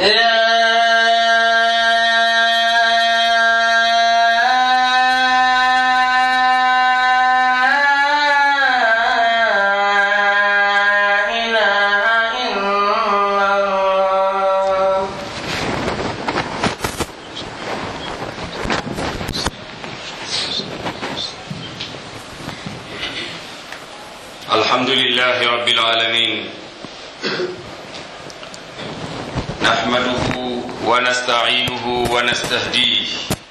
الحمد لله رب العالمين نحمده ونستعينه ونستهديه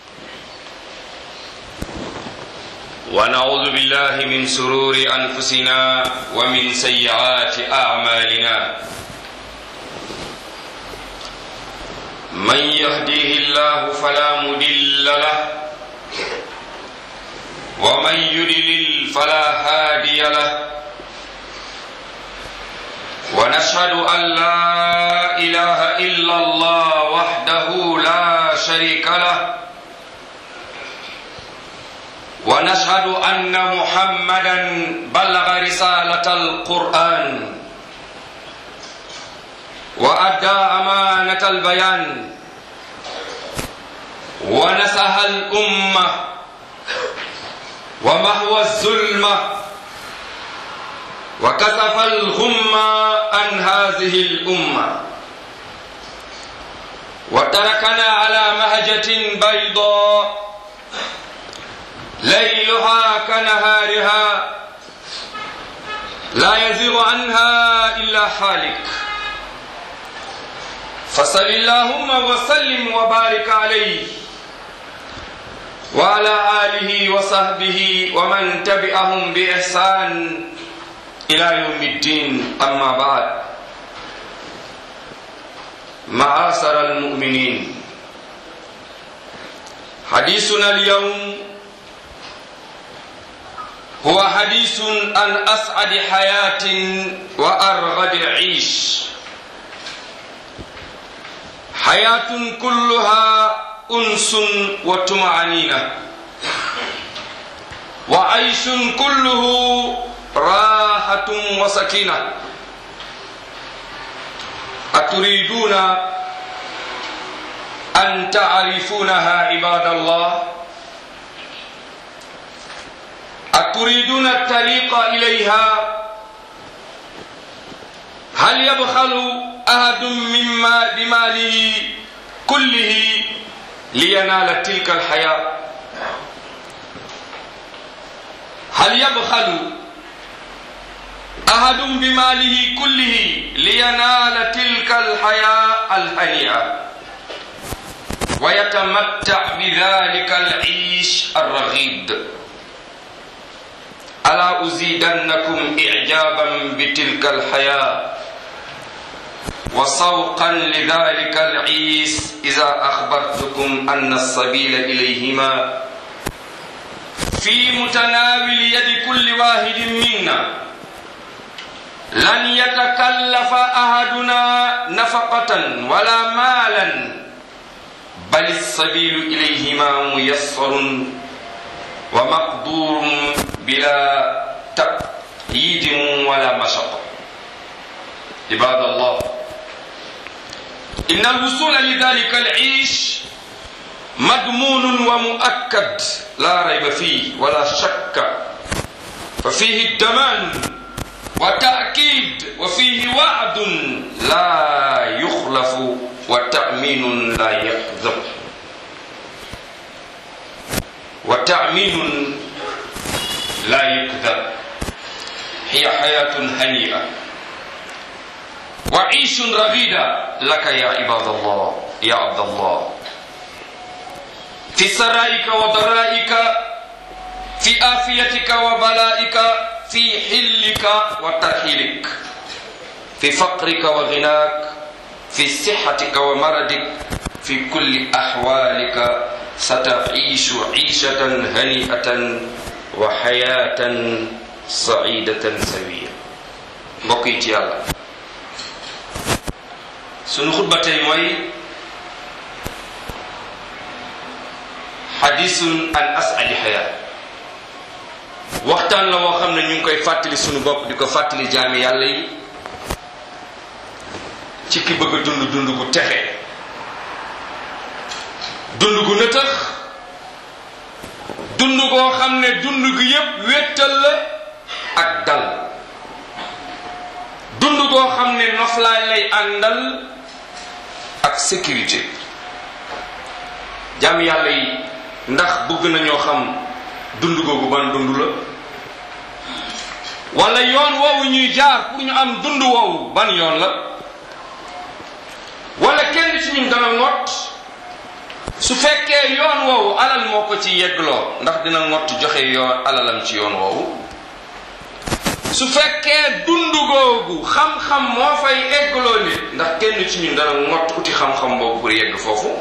ونعوذ بالله من سرور انفسنا ومن سيئات اعمالنا من يهديه الله فلا مضل له ومن يضلل فلا هادي له ونشهد أن لا إله إلا الله وحده لا شريك له ونشهد أن محمدا بلغ رسالة القرآن وأدى أمانة البيان ونسح الأمة ومحو الظلمه وكسف الغم عن هذه الأمة وتركنا على مهجة بيضاء ليلها كنهارها لا يزيغ عنها إلا حالك فصل اللهم وسلم وبارك عليه وعلى آله وصحبه ومن تبعهم بإحسان إلى يوم الدين أما بعد معاشر المؤمنين حديثنا اليوم هو حديث عن أسعد حياة وأرغد عيش حياة كلها أنس وطمأنينة وعيش كله راحة وسكينة أتريدون أن تعرفونها عباد الله أتريدون الطريق إليها هل يبخل أحد مما بماله كله لينال تلك الحياة هل يبخل أحد بماله كله لينال تلك الحياة الهنيئة ويتمتع بذلك العيش الرغيد ألا أزيدنكم إعجابا بتلك الحياة وسوقا لذلك العيش إذا أخبرتكم أن السبيل إليهما في متناول يد كل واحد منا لن يتكلف أحدنا نفقة ولا مالا بل السبيل إليهما ميسر ومقدور بلا تقييد ولا مشقة عباد الله إن الوصول لذلك العيش مضمون ومؤكد لا ريب فيه ولا شك ففيه الضمان وتأكيد وفيه وعد لا يخلف وتأمين لا يكذب وتأمين لا يكذب هي حياة هنيئة وعيش رغيدة لك يا عباد الله يا عبد الله في سرائك وضرائك في آفيتك وبلائك في حلك وترحيلك في فقرك وغناك في صحتك ومرضك في كل أحوالك ستعيش عيشة هنيئة وحياة سعيدة سوية بقيت يا الله سنو خطبة موي حديث عن أسعد حياة waxtaan la woo xam ne ñu ngi koy fàttali sunu bopp di ko fàttali jaami yàlla yi ci ki bëgg a dund dund gu texe dund gu nëtëx dund goo xam ne dund gu yépp wéttal la ak dal dund goo xam ne noflaay lay àndal ak sécurité jaam yàlla yi ndax bëgg nañoo xam dund googu ban dund la wala yoon woowu ñuy jaar pour ñu am dund woowu ban yoon la wala kenn ci ñun dana ngott su fekkee yoon woowu alal moo ko ci yeggloo ndax dina ngott joxe yoon alalam ci yoon woowu su fekkee dund googu xam-xam moo fay eggloo nit ndax kenn ci ñun dana ngott uti xam-xam boobu pour yegg foofu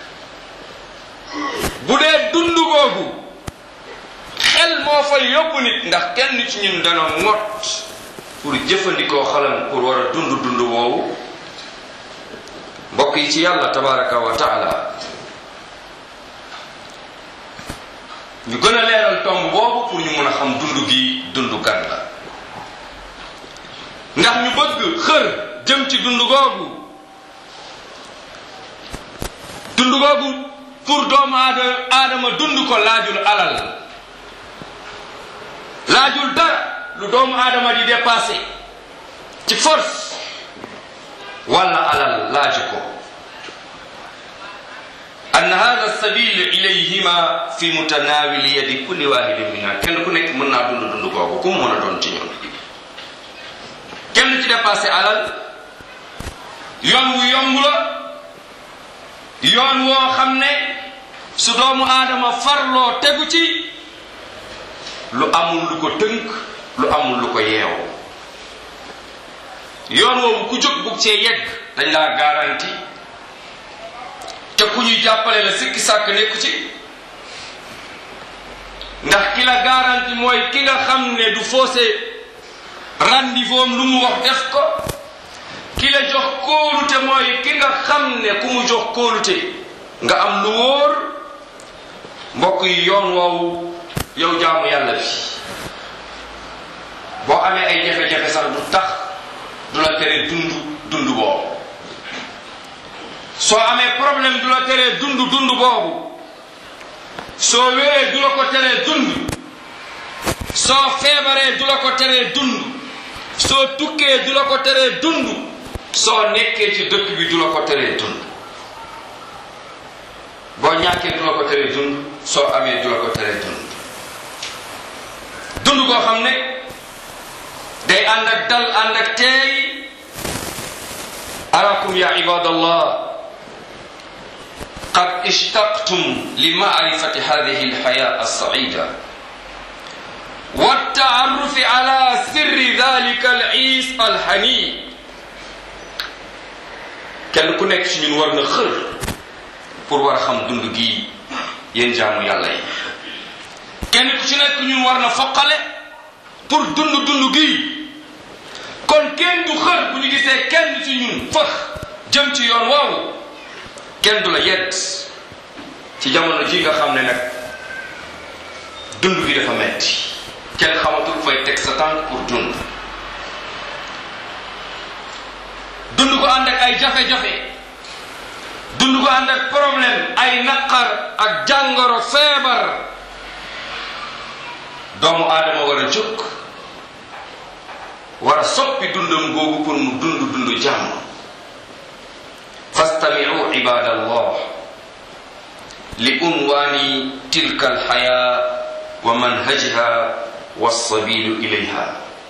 bu dee dund googu xel moo fay yóbbu nit ndax kenn ci ñun dana ngott pour jëfandikoo xalam pour war a dund dund woowu mbokk yi ci yàlla tabaraka wa taala ñu gën a leeral tomb boobu pour ñu mën a xam dund gi dund gan la ndax ñu bëgg xër jëm ci dund googu dund googu pour doomu aadama aadama dund ko laajul alal laajul dara lu doomu aadama di dépassé ci force wala alal laaju ko an hada sabil ilayhima fi mutanawili yadi kulli wahidin minna kenn ku nekk mën naa dund dund googu ku mu mën a doon ci ñun kenn ci dépassé alal yoon wu yomb la yoon woo xam ne su doomu aadama farloo tegu ci lu amul lu ko tënk lu amul lu ko yeew yoon woowu ku jóg bugg cee yegg dañ laa garanti te ku ñuy jàppale la sikki sàkk nekku ci ndax ki la garanti mooy ki nga xam ne du faussé rendez-vous am lu mu wax def ko ki la jox kóolute mooy ki nga xam ne ku mu jox kóolute nga am lu wóor mbokk yi yoon woowu yow jaamu yàlla bi boo amee ay jafe-jafe sax du tax du la tere dund dund boobu soo amee problème du la teree dund dund boobu soo wéree du la ko teree dund soo feebaree du la ko teree dund soo tukkee du la ko teree dund soo nekkee ci dëkk bi du la ko teree dund boo ñàkkee du la ko teree dund soo amee du la ko teree dund dund koo xam ne day ànd ak dal ànd ak teey arakum ya ibadallah قد اشتقتم لمعرفة هذه الحياة السعيدة والتعرف على سر ذلك العيس الحني kenn ku nekk ci ñun war na xër pour war a xam dund gi yéen jaamu yàlla yi kenn ku ci nekk ñun war na foqale pour dund dund gi kon kenn du xër bu ñu gisee kenn ci ñun fëx jëm ci yoon woowu kenn du la yedd ci jamono ji nga xam ne nag dund gi dafa metti kenn xamatul fay teg sa tànk pour dund dund ko ànd ak ay jafe-jafe dund ko ànd ak problème ay naqar ak jàngoro feebar doomu aadama war a jóg war a soppi dundam googu pour mu dund dund jàmm fastami'u ibadallah li unwani tilka alhaya wa manhajha والسبيل إليها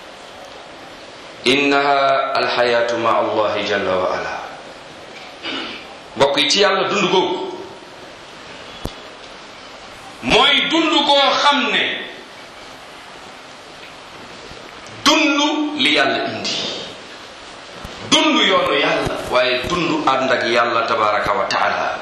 إنها الحياة مع الله جل وعلا mbokk yi ci yàlla dund googu mooy dund koo xam ne dund li yàlla indi dund yoonu yàlla waaye dund ànd ak yàlla tabaraka wa taala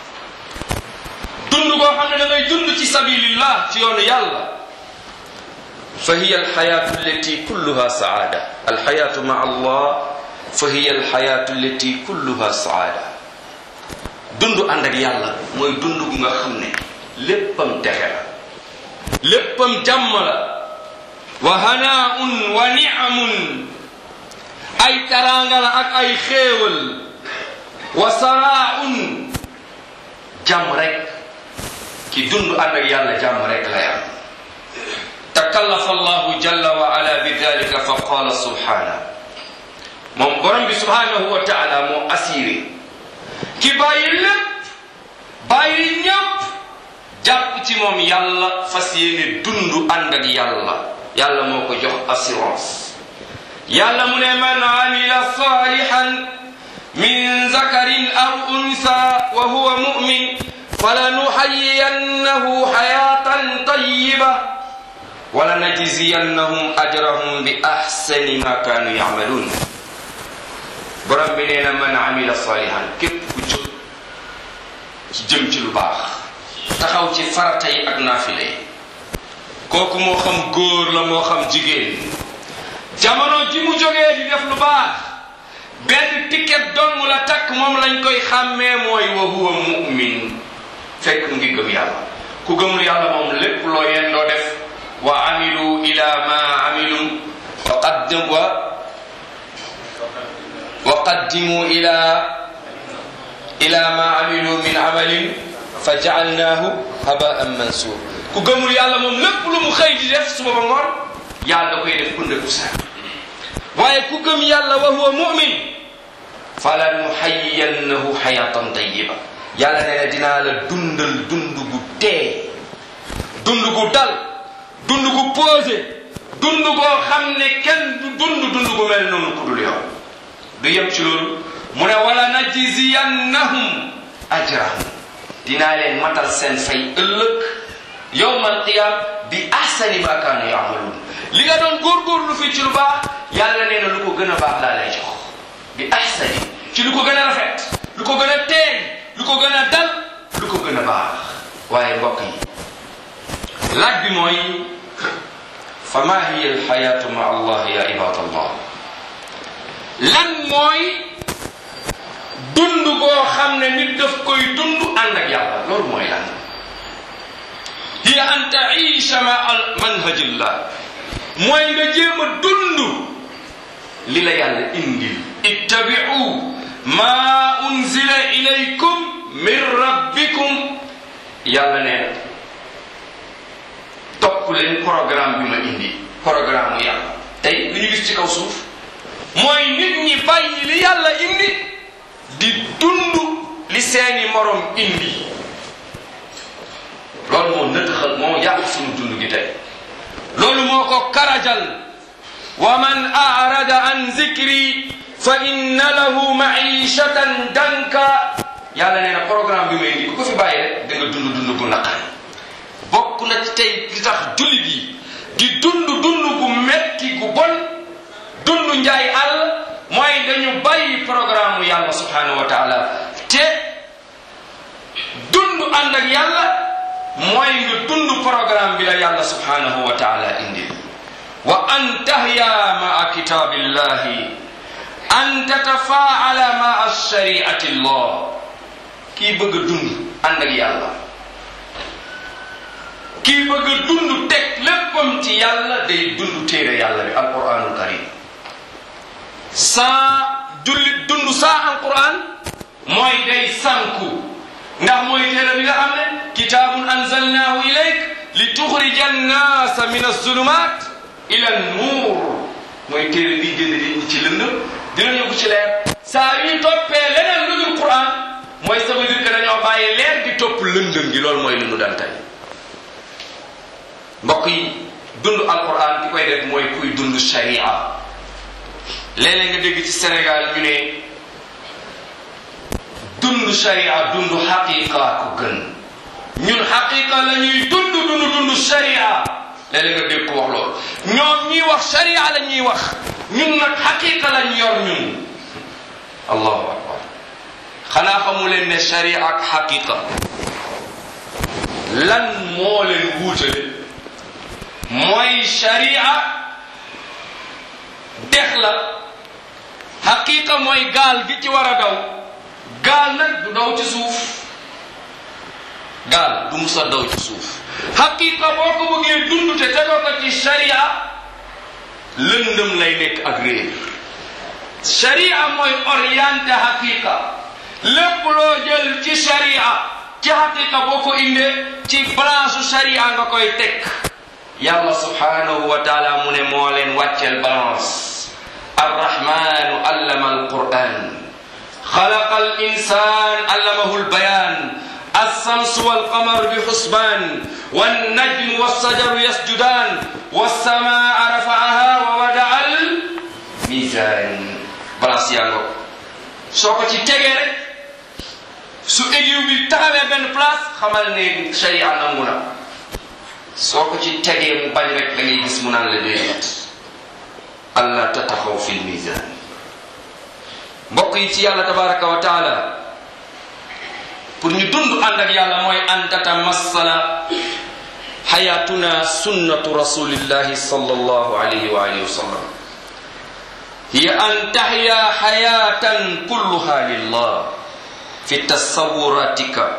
dund koo xam ne da ngay dund ci sabilillah ci yoonu yàlla فهي الحياة التي كلها سعادة الحياة مع الله فهي الحياة التي كلها سعادة dund ànd ak yàlla mooy dund gu nga xam ne léppam texe la léppam jàmm la wa hanaun wa niamun ay taraanga la ak ay xéewal wa saraaun jàmm rek ki dund ànd ak yàlla jàmm rek lay am takallafa allahu jalla wa ala bi dalika fa qala subhana moom borom bi subhanahu wa taala moo assuré ki bàyyi lépp bàyyi ñëpp jàpp ci moom yàlla fas yéene dund ànd ak yàlla yàlla moo ko jox assurance yàlla mu ne man amila salihan min zakarin aw unsa wa huwa mu'min falanuhayyiyannahu hayatan tayyiba wala najziyannahum ajrahum bi ahsani ma kanu ya'malun borom bi nee na man amila salihan képp ku jóg ci jëm ci lu baax taxaw ci farata yi ak naafile yi kooku moo xam góor la moo xam jigéen jamono ji mu jógee di def lu baax benn ticket dong la takk moom lañ koy xàmmee mooy wa huwa mu'min fekk mu ngi gëm yàlla ku gëmul yàlla moom lépp loo yeen doo def wa amilu ila ma amilu wa qaddim wa wa qaddimu ila ila ma amilu min amalin fa jaalnaahu habaan mansur ku gëmul yàlla moom lépp lu mu xëy di def suba ba ngoon yàlla da koy def kunde ku sa waaye ku gëm yàlla wa huwa mu'min fala nuhayyiyannahu hayatan tayyiba yàlla nee na dinaa la dundal dund gu tee dund gu dal dund gu posé dund goo xam ne kenn du dund dund gu mel noonu ku dul yow du yem ci loolu mu ne wala najziyannahum ajrahum dinaa leen matal seen fay ëllëg yowmal qiyam bi ahsani ma kaanu yaamaluun li nga doon góorgóorlu fii ci lu baax yàlla nee na lu ko gën a baax laa lay jox bi ahsani ci lu ko gën a rafet lu ko gën a teey lu ko gën a dal lu ko gën a baax waaye mbokk yi laaj bi mooy fa ma hiya alxayaatu ma allah ya ibad allah lan mooy dund goo xam ne nit daf koy dund ànd ak yàlla loolu mooy lan hiya an taisha ma al manhajillah mooy nga jéem a dund li la yàlla indil ittabiu ma unzila ilaykum min rabbikum yàlla nee na topp leen programme bi ma indi programme mu yàlla tey li ñu gis ci kaw suuf mooy nit ñi bàyyi li yàlla indi di dund li seeni morom indi loolu moo nëtëxal moo yàq suñu dund gi tey loolu moo ko karajal wa man arada an zikri fa inna lahu maishatan danka yàlla nee na programme bi may indi ku ko fi bàyyi rek da nga dund dund gu naqari bokk na ci tey li tax jullit yi di dund dund gu metti gu bon dund njaay àll mooy dañu bàyyi programme mu yàlla subhanahu wa taala te dund ànd ak yàlla mooy nga dund programme bi la yàlla subhanahu wa taala indi wa an tahya maa kitaabillahi an tatafaala maa shariati llah kii bëgg a dund ànd ak yàlla kii bëgg a dund teg léppam ci yàlla day dund téere yàlla bi alquranul karim saa jullit dund saa alquran mooy day sanku ndax mooy téere bi nga xam ne kitaabun anzalnaahu ilayk li tuxrija annaasa min azulumat ila nuur mooy téere bi génn nit ñi ci lëndëm dina yóbbu ci leer saa yu ñu toppee leneen lu dul quran mooy ça veut dire que dañoo bàyyi leer di topp lëndëm gi loolu mooy lu nu dal tey mbokk yi dund alquran ki koy def mooy kuy dund sharia léeg-léeg nga dégg ci Sénégal ñu ne dund sharia dund xaqiqa ko gën ñun xaqiqa la ñuy dund dund dund sharia léeg-léeg nga dégg ko wax loolu ñoom ñiy wax sharia la ñuy wax ñun nag xaqiqa lañ yor ñun allahu akbar xanaa xamu leen ne sharia ak xaqiqa lan moo leen wuutale mooy sharia dex la xaqiqa mooy gaal gi ci war a daw gaal nag du daw ci suuf gaal du musa daw ci suuf xaqiqa boo ko bëggee dund te tegoo ko ci sharia lëndëm lay nekk ak réer sharia mooy orienté xaqiqa lépp loo jël ci sharia ci xaqiqa boo ko indee ci balance sharia nga koy teg yàlla subhanahu wa taala mu ne moo leen wàcceel balance arrahmanu allama alquran xalaqa alinsan allamahu albayan الشمس والقمر بحسبان والنجم والشجر يسجدان والسماء رفعها ووضع الميزان balance yaa ngo soo ko ci tegee rek su égiw bi taxawee benn place xamal ne sharia nangu na soo ko ci tegee mu bañ rek da ngay gis mu naan la déedéet allah tataxaw fi lmisan mbokk yi ci yàlla tabaraka wa taala pour ñu dund ànd ak yàlla mooy an tatamassala xayatuna sunnatu rasulillahi sallallahu alayhi wa alihi wa sallam hiya an tahya xayatan kulluha lillah fi tasawuratika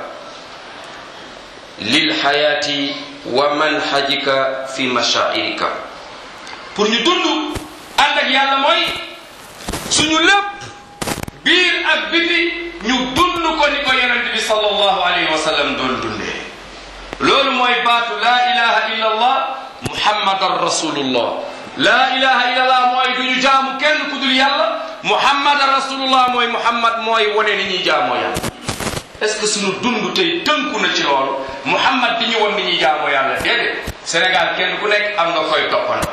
lilxayati wa manhajika fi mashairika pour ñu dund ànd ak yàlla mooy suñu lépp biir ak biti ñu dund ko ni ko yonente bi sallallahu alayhi wa sallam doon dundee loolu mooy baatu laa ilaha illa allah muhammadan rasulullah laa ilaha illa allah mooy du ñu jaamu kenn ku dul yàlla muhammadan rasulullah mooy muhammad mooy wane ni ñuy jaamoo yàlla est ce que suñu dund tey tënku na ci loolu muhammad di ñu won ni ñuy jaamoo yàlla déedéet sénégal kenn ku nekk am nga koy toppandoo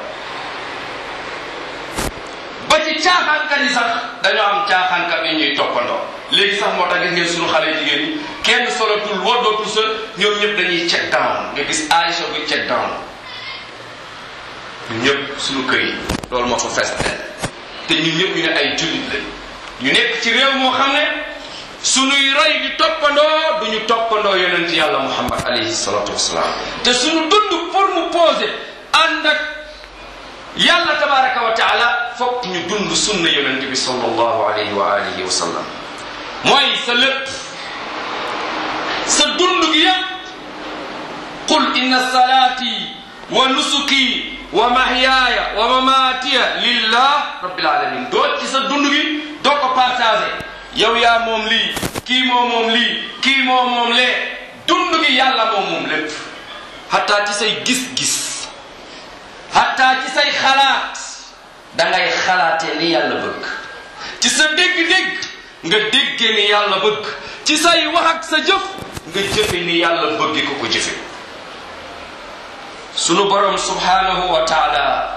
ba ci caaxaankat yi sax dañoo am caaxaankat yi ñuy toppandoo léegi sax moo tax gis ngeen suñu xale jigéen ñi kenn solatul woddootul sa ñoom ñëpp dañuy check down nga gis Aïcha buy check down ñun ñëpp suñu kër yi loolu moo fa fees te ñun ñëpp ñu ne ay jullit lañ ñu nekk ci réew moo xam ne suñuy roy di toppandoo duñu toppandoo yonent yàlla muhammad alayhi salatu wasalaam te suñu dund pour mu poser ànd ak yàlla tabaraka wa taala fokk ñu dund sunna yonent bi sallallahu alayhi wa alihi wa sallam mooy sa lépp sa dund gi yépp qul inna salaati wa nusuki wa mahyaaya wa mamaatiya lillah rabbil alamin doo ci sa dund gi doo ko partagé yow yaa moom lii kii moo moom lii kii moo moom lee dund gi yàlla moo moom lépp hatta ci say gis-gis hatta ci say xalaat dangay xalaatee ni yàlla bëgg ci sa dégg-dégg nga déggee ni yàlla bëgg ci say wax ak sa jëf nga jëfe ni yàlla bëgg ko ko jëfe sunu borom subhanahu wa taala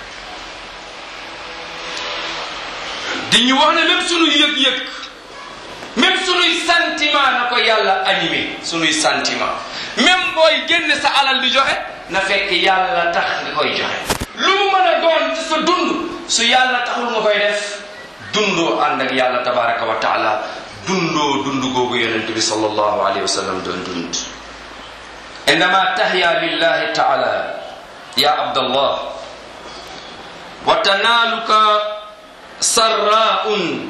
di ñu wax ne même sunuy yëg-yëg même sunuy sentiment na ko yàlla animé sunuy sentiment même booy génne sa alal di joxe na fekk yàlla tax nga koy joxe lu mu mën a doon ci sa dund su yàlla taxul nga koy def dundoo ànd ak yàlla tabaraka wa taala dundoo dund googu yonente bi sallallahu alayhi wa sallam doon dund indama tahya lillahi taala ya abdallah wa tanaaluka sarraun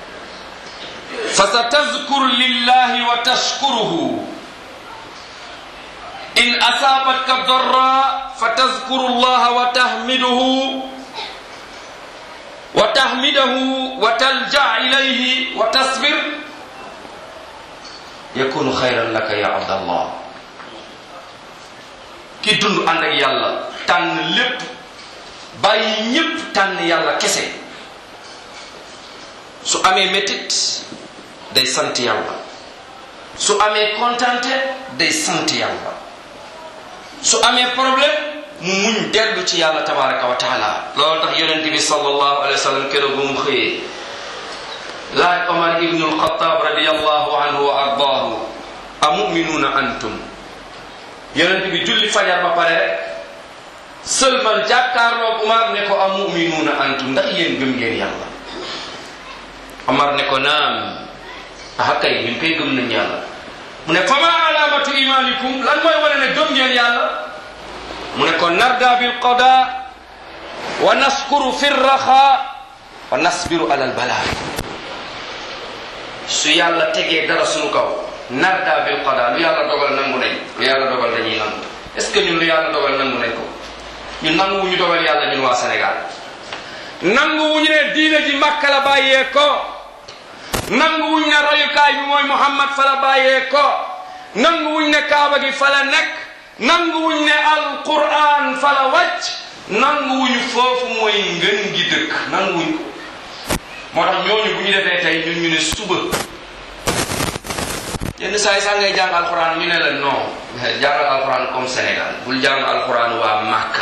فستذكر لله وتشكره إن أصابتك الضراء فتذكر الله وتحمده وتحمده وتلجأ إليه وتصبر يكون خيرا لك يا عبد الله ki dund ànd ak yàlla tànn lépp bàyyi ñépp tànn yàlla kese su amee métit day sant yàlla su amee kontante day sant yàlla su amee problème mu muñ dellu ci yàlla tabaraka wa taala loolu tax yonente bi sallallahu alayhi wa sallam keroog bu mu xëyee laaj omar ibnu alxataab radiallahu anhu wa ardaahu a muminuuna antum yonente bi julli fajar ba pare rek sëlmal jàkkaarloog omar ne ko a muminuuna antum ndax yéen gëm ngeen yàlla omar ne ko naam ah kay ñun koy gëm nañ yàlla mu ne fama alamatu imanikum lan mooy wane ne gëm ngeen yàlla mu ne ko narda bil qada wa naskuru fi raxa wa nasbiru ala albala su yàlla tegee dara suñu kaw narda bil qada lu yàlla dogal nangu nañ lu yàlla dogal dañuy nangu est ce que ñun lu yàlla dogal nangu nañ ko ñun nangu wu ñu dogal yàlla ñun waa Sénégal nangu wu ñu ne diine ji Makka la bàyyee ko nangu wuñ ne royukaay bi mooy muhammad fa la bàyyee ko nanguwuñ ne kaaba gi fa la nekk nanguwuñ ne alquran fa la wàcc nanguwuñu foofu mooy ngën gi dëkk nanguwuñ ko moo tax ñooñu bu ñu defee tey ñun ñu ne suba yenn saa yi sax ngay jàng alquran ñu ne la non jàngal alquran comme Sénégal bul jàng alquran waa Màkka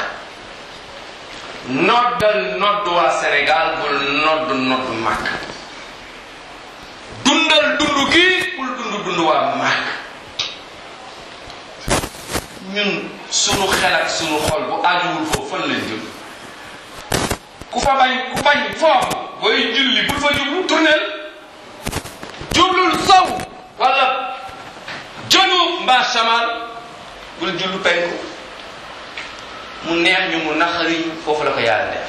noddal nodd waa Sénégal bul nodd nodd Màkka dundal dund gi bul dund dund waa Màkka ñun sunu xel ak sunu xol bu aajuwul foofu fan lañ jëm ku fa bañ ku bañ foofu booy julli bul fa jublu tournel jublul sow wala janub mbaa shamal bul jullu penku mu neex ñu mu naqari ñu foofu la ko yàlla def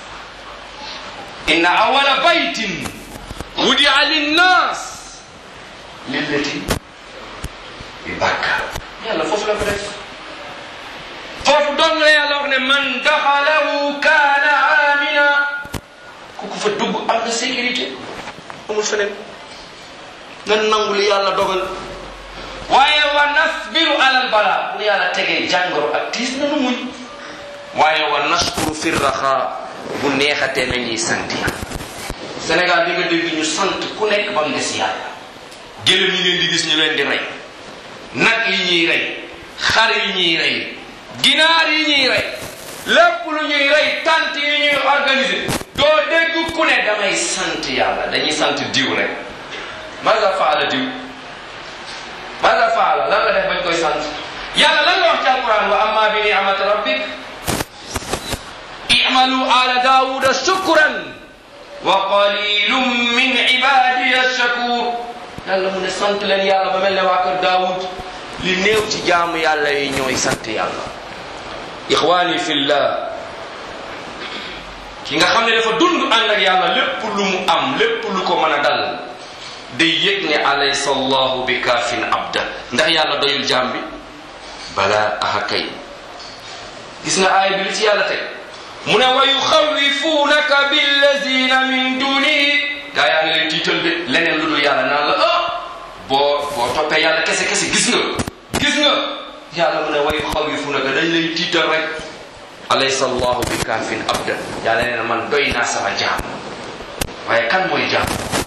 inna awala baytin wudia linnas lillati bi bàkka yàlla foofu la ko def foofu dong la yàlla wax ne man daxalahu kaana amina ku ko fa dugg am na sécurité amul feneen nan nangu li yàlla dogal waaye wa nasbiru alal bala bu yàlla tegee jàngoro ak tiis nanu muñ waaye wa nashkuru fi raxa bu neexatee nañuy sant yàlla Sénégal bi nga dégg ñu sant ku nekk ba mu des yàlla gëlëm yi ngeen di gis ñu leen di rey nag yi ñuy rey xar yi ñuy rey ginaar yi ñuy rey lépp lu ñuy rey tant yi ñuy organiser doo dégg ku ne damay sant yàlla dañuy sant diw rek maza faala diw maza faala lan la def bañ koy sant yàlla lan la wax ci alquran wa amma bi ni'mati rabbik i'malu ala daawuda shukran wa qalilum min ibadiya shakur yàlla mu ne sant leen yàlla ba mel ne waa kër daawud li néew ci jaamu yàlla yi ñooy sant yàlla ixwaani fillah ki nga xam ne dafa dund ànd ak yàlla lépp lu mu am lépp lu ko mën a dal day yëg ne alaysa allahu bi kaafin abda ndax yàlla doyul jaam bi bala aha kay gis nga aay bi li ci yàlla teg mu ne wa yuxawifunaka billazina min dunihi gaa yaa ngi lay tiital de leneen lu dul yàlla naan la ah boo boo toppee yàlla kese kese gis nga gis nga yàlla mu ne wa yuxawifunaka dañ lay tiital rek alaysa allahu bi kaafin abda yàlla nee na man doy naa sama jaam waaye kan mooy jaam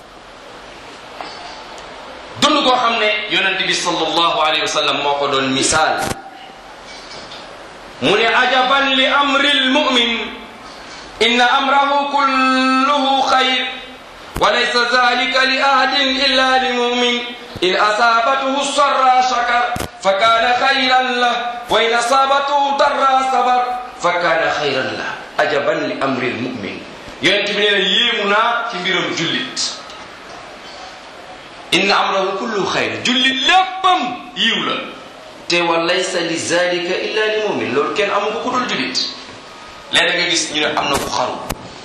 dund koo xam ne yonent bi sallallahu alayhi wa sallam moo ko doon misaal mu ne ajaban li amri lmumin inna amrahu kulluhu xayr wa laysa zalika li ahadin illa limumin in asabatuhu sarra shakar fa kana xayran lah wa in asabatuhu darra sabar fa kana xayran lah ajaban li amri lmumin yonent bi nee na yéemu naa ci mbiram jullit inna amrahu kulluhu xayr jullit léppam yiw la te wa laysa li zalika illa li mumin loolu kenn amu ko ku dul julit léeg nga gis ñu ne am na ku xaru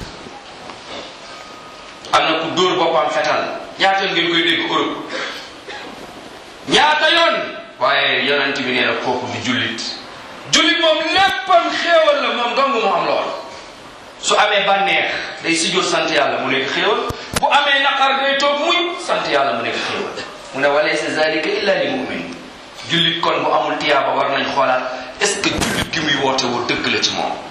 am na ku dóor boppam fetal ñaata yoon ngeen koy dégg Europe ñaata yoon waaye yonent bi nee na kooku du jullit jullit moom léppam xéewal la moom dong mu am lool su amee bànneex day sujjóot sant yàlla mu nekk xéewal bu amee naqar day toog muñ sant yàlla mu nekk xéewal mu ne wa laysa zalika illa li mumin jullit kon bu amul tiyaaba war nañ xoolaat est ce que jullit gi muy woote woo dëgg la ci moom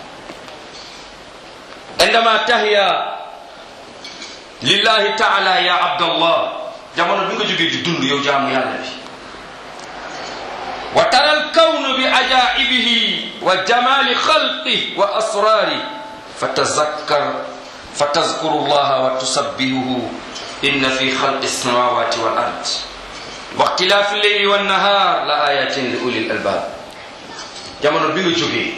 indama tahiya lillahi taala ya abdallah jamono bi nga jógee di dund yow jaamu yàlla bi wa tara alkawnu bi ajaibihi wa jamali xalqi wa asrari fatazakkar fatazkuru llaha wa tusabbihuhu inna fi xalqi alsamawati wal ard waxtilaafi leyli wa nahaar la ayatin li ulil albaab jamono bi nga jógee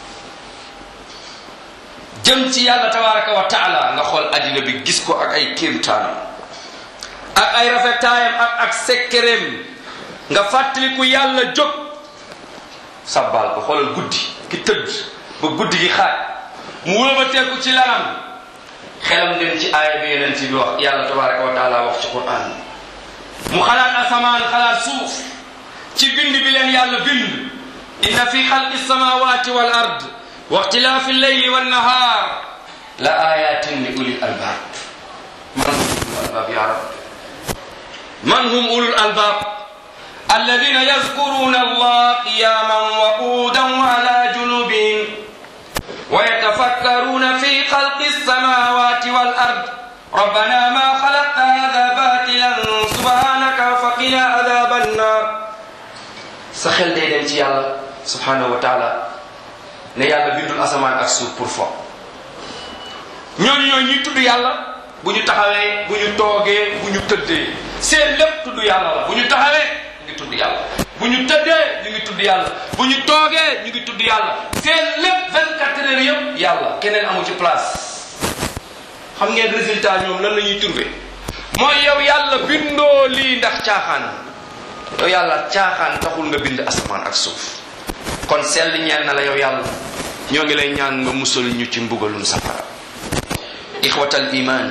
jëm ci yàlla tabaraka wa taala nga xool addina bi gis ko ak ay kéemtaanam ak ay rafetaayam ak ak sekkereem nga fàttaliku yàlla jóg sabbal ko xoolal guddi ki tëdd ba guddi gi xaaj mu wëlbateeku ci lanam xelam dem ci aaya bi yeneen ci bi wax yàlla tabaraka wa taala wax ci quran mu xalaat asamaan xalaat suuf ci bind bi leen yàlla bind inna fi xalqi samawati wal ard wa ixtilaafi lleyli wannahaar la ayatin li ulil albaab man hum ulul albaab ya rab man hum ulul albaab الذين يذكرون الله قياما وقودا وعلى جنوبهم ويتفكرون في خلق السماوات والأرض ربنا ما خلقت هذا باطلا سبحانك فقنا عذاب النار سخل دي dem ci yàlla subhanahu wa taala ne yàlla bindul asamaan ak suuf pour fo ñooñu ñooñu ñuy tudd yàlla bu ñu taxawee bu ñu toogee bu ñu tëddee seen lépp tudd yàlla la bu ñu taxawee ñu ngi tudd yàlla bu ñu tëddee ñu ngi tudd yàlla bu ñu toogee ñu ngi tudd yàlla seen lépp 24 heures yëpp yàlla keneen amu ci place xam ngeen résultat ñoom lan la ñuy trouvé mooy yow yàlla bindoo lii ndax caaxaan yow yàlla caaxaan taxul nga bind asamaan ak suuf kon sell ñeel na la yow yàlla ñoo ngi lay ñaan nga musal ñu ci mbugalum safara ixwatal iman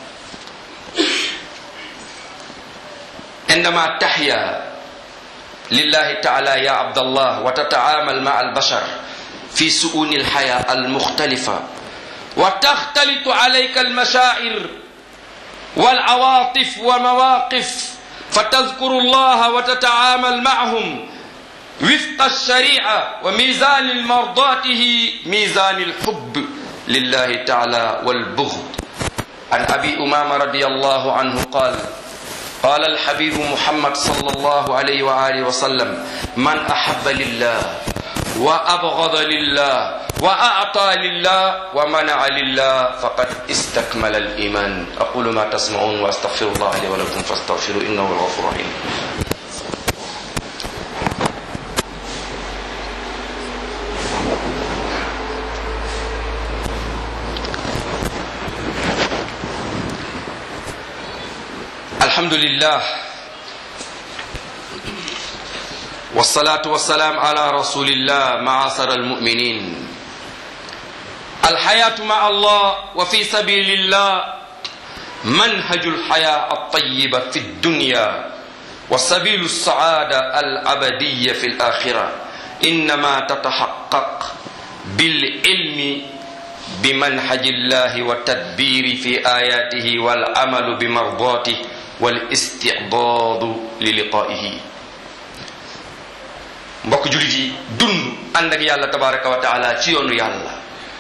عندما تحيا لله تعالى يا عبد الله وتتعامل مع البشر في سؤون الحياة المختلفة وتختلط عليك المشاعر والعواطف ومواقف فتذكر الله وتتعامل معهم وفق الشريعة وميزان مرضاته ميزان الحب لله تعالى والبغض عن أبي أمامة رضي الله عنه قال قال الحبيب محمد صلى الله عليه وآله وسلم من أحب لله وأبغض لله وأعطى لله ومنع لله فقد استكمل الإيمان أقول ما تسمعون وأستغفر الله لي ولكم فاستغفروا إنه هو الغفور الرحيم الحمد لله والصلاة والسلام على رسول الله معاصر المؤمنين الحياة مع الله وفي سبيل الله منهج الحياة الطيبة في الدنيا وسبيل السعادة الأبدية في الآخرة إنما تتحقق بالعلم بمنهج الله والتدبير في آياته والعمل بمرضاته والاستعباد للقائه mbokk julit yi dund ànd ak yàlla tabaraka wa taala ci yoonu yàlla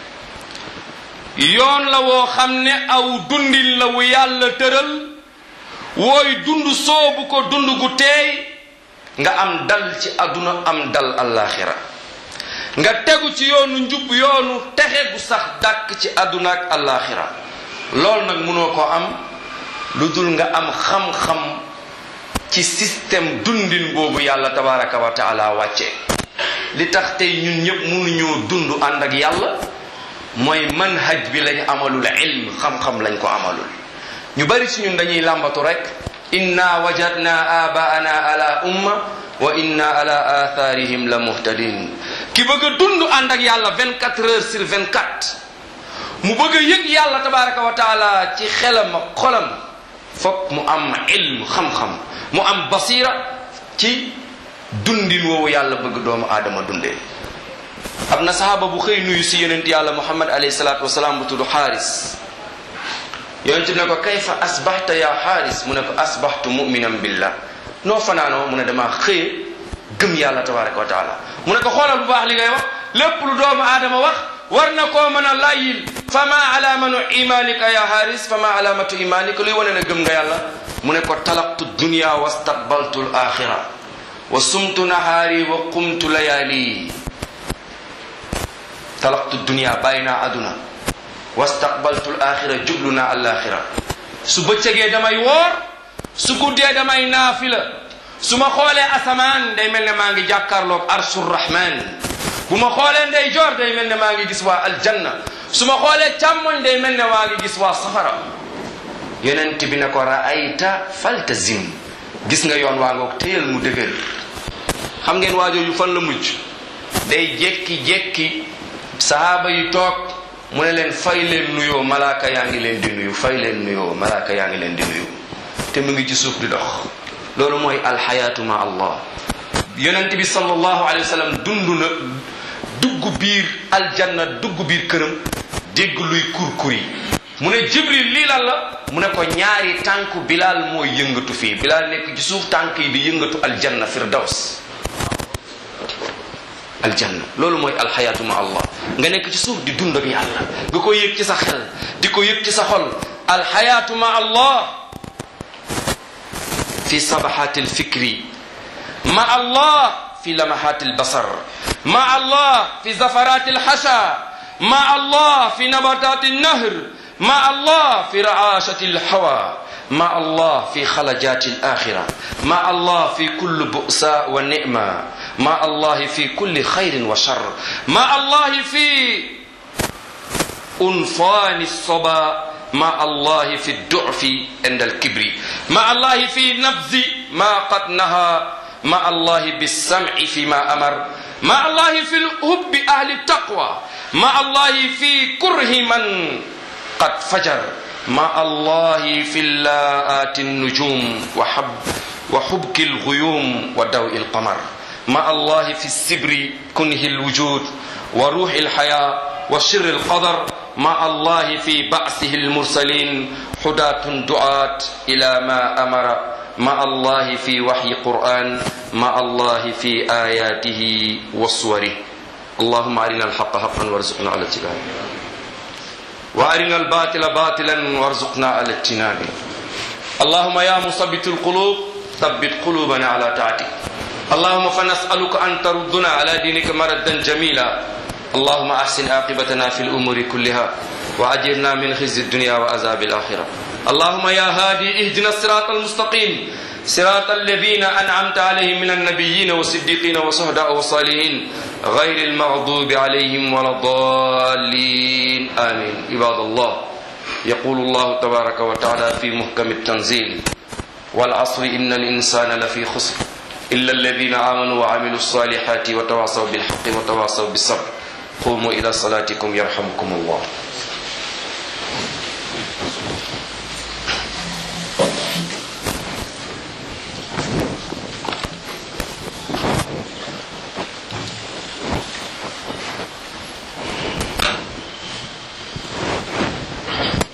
yoon la woo xam ne aw dundin la wu yàlla tëral wooy dund soobu ko dund gu teey nga am dal ci àdduna am dal allaaxira nga tegu ci yoonu njub yoonu texe gu sax dàkk ci àdduna ak allaaxira loolu nag mënoo ko am lu dul nga am xam-xam ci système dundin boobu yàlla tabaraka wa taala wàcce li tax tey ñun ñëpp mënuñoo dund ànd ak yàlla mooy manhaj bi lañ amalul ilm xam-xam lañ ko amalul ñu bari ci ñun dañuy làmbatu rek inna wajadna abaana ala umma wa inna ala atharihim la muhtadin ki bëgg a dund ànd ak yàlla 24 heures sur 24 mu bëgg a yëg yàlla tabaraka wa taala ci xelam ak xolam fokk mu am ilm xam-xam mu am basira ci dundin woowu yàlla bëgg doomu aadama dundee am na sahaaba bu xëy nuyu si yonent yàlla muhammad alayhi salaatu wasalaam bu tudd xaaris yonent ne ko kayfa asbaxta ya xaaris mu ne ko asbaxtu muminan billah noo fanaanoo mu ne dama xëye gëm yàlla tabaraka wa taala mu ne ko xoolal bu baax li ngay wax lépp lu doomu aadama wax war na koo mën a layyil fama alamanu imanika ya xaaris fama alamatu imanika luy wane ne gëm nga yàlla mu ne ko talaqtu dunia wastaqbaltu l axira wa sumtu nahaari wa qumtu layaali talaqtu dunia bàyyi naa aduna wastaqbaltu l axira jublu naa alaxira su bëccëgee damay woor su guddee damay naafila su ma xoolee asamaan day mel ne maa ngi jàkkaarloog arshur rahman bu ma xoolee ndey joor day mel ne maa ngi gis waa aljanna su ma xoolee càmmoñ day mel ne maa ngi gis waa safara yonent bi ne ko raayta faltazim gis nga yoon waa ngoog téyal mu dëgër xam ngeen waajooju fan la mujj day jekki-jekki sahaaba yi toog mu ne leen fay leen nuyoo malaaka yaa ngi leen di nuyu fay leen nuyoo malaaka yaa ngi leen di nuyu te mu ngi ci suuf di dox loolu mooy alxayaatu ma allah yonent bi sallallahu alayhi wa sallam dund na dugg biir aljanna dugg biir këram dégg luy kurkuri mu ne jibril lii lan la mu ne ko ñaari tànku bilal mooy yëngatu fii bilal nekk ci suuf tànk yi di yëngatu aljanna firdaws aljanna loolu mooy alxayaatu ma allah nga nekk ci suuf di dund ak yàlla nga ko yëg ci sa xel di ko yëg ci sa xol alxayaatu ma allah fi sabaxaati alfikri ma allah fi lamaxaati albasar ma allah fi zafaraati alxasha ma allah fi nabataati alnahr ma allah fi raashati alhawa ma allah fi xalajaati alaxira ma allah fi kulli bu'sa wa ni'ma ma allah fi kulli xayrin wa shar ma allah fi unfaani الصبا مع الله في الضعف عند الكبر مع الله في نبذ ما قد نهى مع الله بالسمع فيما أمر مع الله في الحب أهل التقوى مع الله في كره من قد فجر مع الله في اللاءات النجوم وحب وحبك الغيوم ودوء القمر مع الله في السبر كنه الوجود وروح الحياة وشر القدر مع الله في بعثه المرسلين حداة دعاة إلى ما أمر مع الله في وحي قرآن مع الله في آياته وصوره اللهم أرنا الحق حقا وارزقنا على اتباعه وأرنا الباطل باطلا وارزقنا على اجتنابه اللهم يا مثبت القلوب ثبت قلوبنا على طاعتك اللهم فنسألك أن تردنا على دينك مردا جميلا اللهم أحسن عاقبتنا في الأمور كلها وأجرنا من خزي الدنيا وعذاب الآخرة اللهم يا هادي اهدنا الصراط المستقيم صراط الذين أنعمت عليهم من النبيين والصديقين والشهداء والصالحين غير المغضوب عليهم ولا الضالين آمين عباد الله يقول الله تبارك وتعالى في محكم التنزيل والعصر إن الإنسان لفي خسر إلا الذين آمنوا وعملوا الصالحات وتواصوا بالحق وتواصوا بالصبر قوموا إلى صلاتكم يرحمكم الله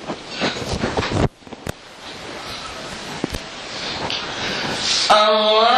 الله